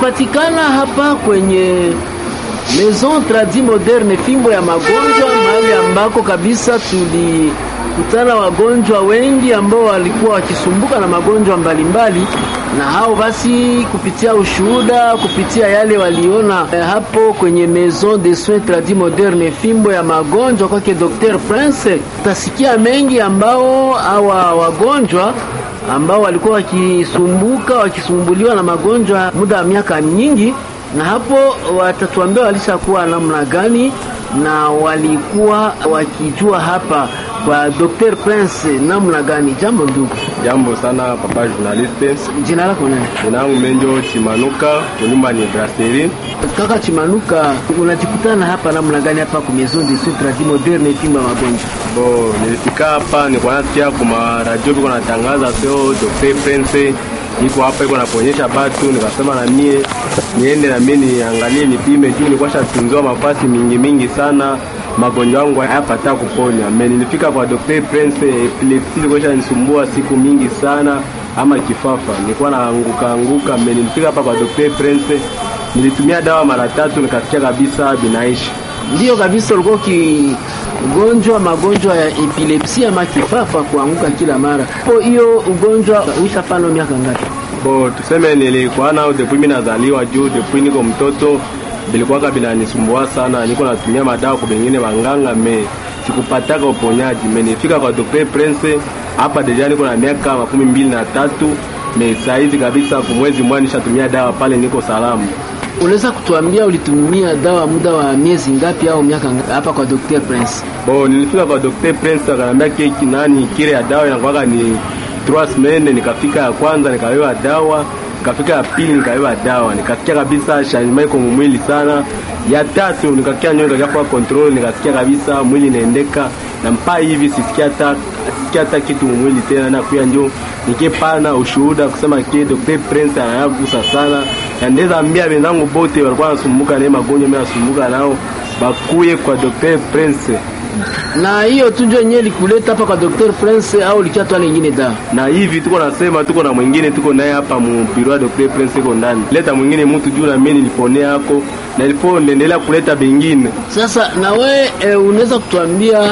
tunapatikana hapa kwenye Maison Tradi Moderne, fimbo ya magonjwa, mahali ambako kabisa tulikutana wagonjwa wengi ambao walikuwa wakisumbuka na magonjwa mbalimbali, na hao basi, kupitia ushuhuda, kupitia yale waliona eh, hapo kwenye Maison de Soins Tradi Moderne, fimbo ya magonjwa kwake Dr. Prince, utasikia mengi ambao hawa wagonjwa ambao walikuwa wakisumbuka wakisumbuliwa na magonjwa muda wa miaka nyingi, na hapo watatuambia walishakuwa namna gani na walikuwa wakijua hapa kwa Dr. Prince namna gani. Jambo ndugu. Jambo sana papa journaliste. Jina lako nani? Jina langu Menjo Chimanuka, kunyumba ni Brasserie. Kaka Chimanuka, unajikutana hapa namna gani hapa kwa Maison de Soins Tradis Moderne fimbo ya magonjwa? Bo, nilifika hapa nilikuwa nasikia kwa radio biko natangaza sio Dr. Prince niko hapa iko naponyesha batu, nikasema na mie niende na mie niangalie nipime, juu nilikuwa shatunziwa mafasi mingi mingi sana, magonjwa yangu hayapata kuponya. Me nilifika kwa Dr. Prince, epilepsi ilikuwa shanisumbua siku mingi sana, ama kifafa nilikuwa naanguka anguka. Me nilifika hapa kwa Dr. Prince, nilitumia dawa mara tatu, nikasikia kabisa binaishi Ndiyo kabisa, ulikuwa ukigonjwa magonjwa ya epilepsi ama kifafa, kuanguka kila mara. Kwa hiyo ugonjwa uishafano miaka ngapi? Bo, tuseme nilikuwa nao depuis mimi nazaliwa, juu depuis niko mtoto bilikuwaka binanisumbua sana, niko natumia madawa kwa bengine wanganga, me sikupataka uponyaji. Me nifika kwa Dr. Prince hapa deja niko na miaka makumi mbili na tatu me saizi kabisa, kumwezi mmoja nishatumia dawa pale, niko salama. Unaweza kutuambia ulitumia dawa muda wa miezi ngapi au miaka ngapi hapa kwa Dr. Prince? Bo, nilifika kwa Dr. Prince akanambia keki nani kile ya dawa inakuwaka ni trois semaines. Nikafika ya kwanza nikawewa dawa, nikafika ya pili nikawewa dawa, nikasikia kabisa changement iko mwili sana. Ya tatu nikakia nyoyo nikakia kwa control, nikasikia kabisa mwili inaendeka na mpaka hivi sisikia hata sisikia hata kitu mwili tena, na kuya njo nikipana ushuhuda kusema kile Dr. Prince anayagusa sana, na ndeza ambia wenzangu bote walikuwa wanasumbuka na magonjwa mimi nasumbuka nao bakuye kwa Dr. Prince Na hiyo tu ndio yenyewe likuleta hapa kwa Dr. Prince au likiatwa nyingine dawa? na hivi tuko nasema, tuko na mwingine tuko naye hapa mu biro ya Dr. Prince iko ndani, leta mwingine mtu juu na mimi niliponea hako na ilipo niendelea kuleta bengine. Sasa na we e, unaweza kutuambia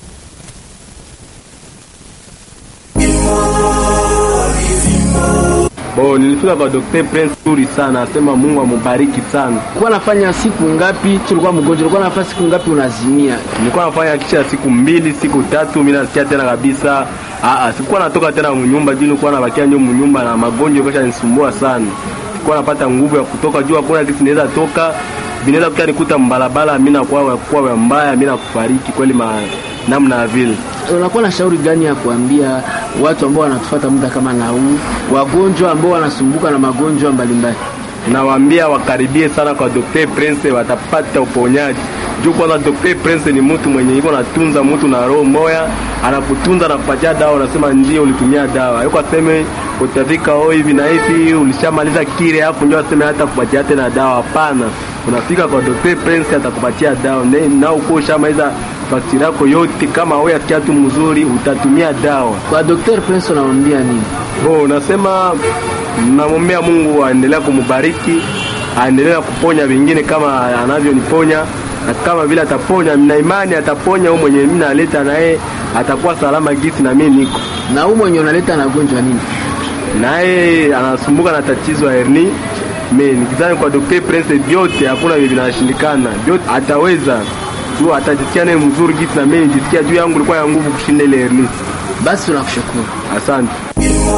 Bo, nilifika kwa Dr. Prince nzuri sana, asema Mungu amubariki sana. ulikuwa nafanya siku ngapi? Tulikuwa mgonjwa, ulikuwa nafanya siku ngapi unazimia? Nilikuwa nafanya kisha siku mbili siku tatu, mimi nasikia tena kabisa. Ah ah, sikuwa natoka tena mnyumba juu nilikuwa nabakia nyuma mnyumba na magonjwa kesha nisumbua sana. Sikuwa napata nguvu ya kutoka juu, hakuna kitu naweza toka. Vinaweza kuta nikuta mbalabala, mimi nakuwa kwa mbaya, mimi nakufariki kweli ma namna ya vile. Unakuwa na shauri gani ya kuambia watu ambao wanatufuata muda kama na huu, wagonjwa ambao wanasumbuka na magonjwa mbalimbali? Nawaambia wakaribie sana kwa Dr. Prince, watapata uponyaji. Juu kwanza Dr. Prince ni mtu mwenye iko natunza mtu na roho moya, anakutunza na kupatia dawa, unasema ndio ulitumia dawa. Yuko aseme utafika oh hivi na hivi ulishamaliza kile hapo ndio aseme hata kupatia tena dawa. Hapana. Unafika kwa Dr. Prince atakupatia dawa. Ne- Na uko ushamaliza faktiri yako yote, kama wewe asikia tu mzuri utatumia dawa. Kwa Dr. Prince unamwambia nini? Oh, nasema namwombea Mungu aendelea kumubariki, aendelea kuponya wengine kama anavyoniponya, na kama vile ataponya, na imani ataponya huyo mwenye mimi naleta naye atakuwa salama gisi na mimi niko Na huu mwenye unaleta anagonjwa nini? naye, anasumbuka na tatizo ya herni. Mimi nikizani kwa Dr. Prince vyote hakuna vile vinashindikana, vyote ataweza tu, atajisikia naye mzuri gisi na mimi nijisikia juu yangu ilikuwa ya nguvu kushinda ile herni. Basi tunakushukuru. Asante.